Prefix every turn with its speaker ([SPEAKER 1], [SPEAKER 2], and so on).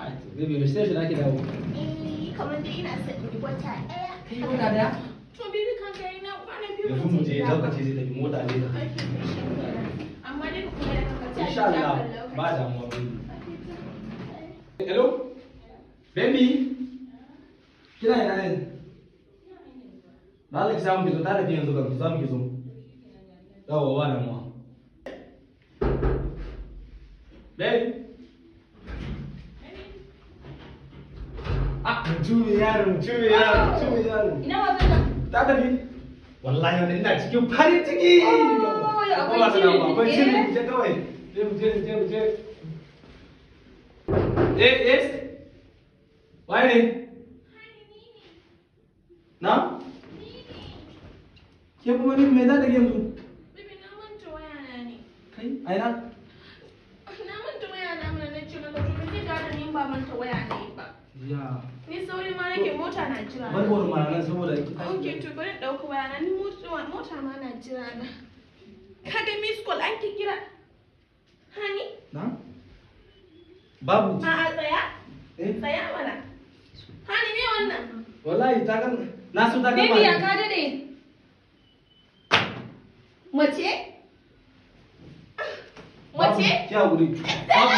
[SPEAKER 1] Baby, me sai shi nake dawo.
[SPEAKER 2] Eh, kamar dai ina son in yi wata ɗaya.
[SPEAKER 1] Kai wata daya?
[SPEAKER 2] To baby kan ga ina kwana biyu
[SPEAKER 1] Yanzu mu je lokaci zai tafi mota ne.
[SPEAKER 2] Amma dai ku kula da kanka
[SPEAKER 1] Insha Allah ba damuwa baby. Hello? Baby? Kina ina ne? Na ki samu ki zo ta tafi yanzu kan ki samu ki zo. Yawwa ba damuwa. Baby? Ah, mutumin yaro, mutumin yaro, mutumin yaro.
[SPEAKER 3] Ina wasan nan?
[SPEAKER 1] Ta tafi? Wallahi wani ina cikin farin ciki.
[SPEAKER 3] Oh, ya akwai
[SPEAKER 1] Ba su damu,
[SPEAKER 3] shiri.
[SPEAKER 1] Akwai shiri,
[SPEAKER 3] Eh?
[SPEAKER 1] mu je kawai. Je mu je, mu je, mu je. Eh, yes. Waye ne? Na? Ke kuma ni me za ta ke musu?
[SPEAKER 2] Baby na manta wayana ne.
[SPEAKER 1] Kai, aina?
[SPEAKER 2] Na manta wayana mana na ce maka to zai gane ni ba manta waya ne ba.
[SPEAKER 1] Ya.
[SPEAKER 2] Ni sauri ma nake mota na jira.
[SPEAKER 1] Bar wani mana nan saboda ki
[SPEAKER 2] Ok, to bari in ɗauko wayana ni mota mota ma na jira na. Ka ga miss call an ki kira. Hani?
[SPEAKER 1] Na? Babu.
[SPEAKER 2] A'a tsaya.
[SPEAKER 1] Eh?
[SPEAKER 2] Tsaya mana. Hani me wannan?
[SPEAKER 1] Wallahi ta kan na so ta gama.
[SPEAKER 3] Baby ya ka dade. Mace?
[SPEAKER 1] Babu,
[SPEAKER 3] Mace?
[SPEAKER 1] Ki hakuri. Babu.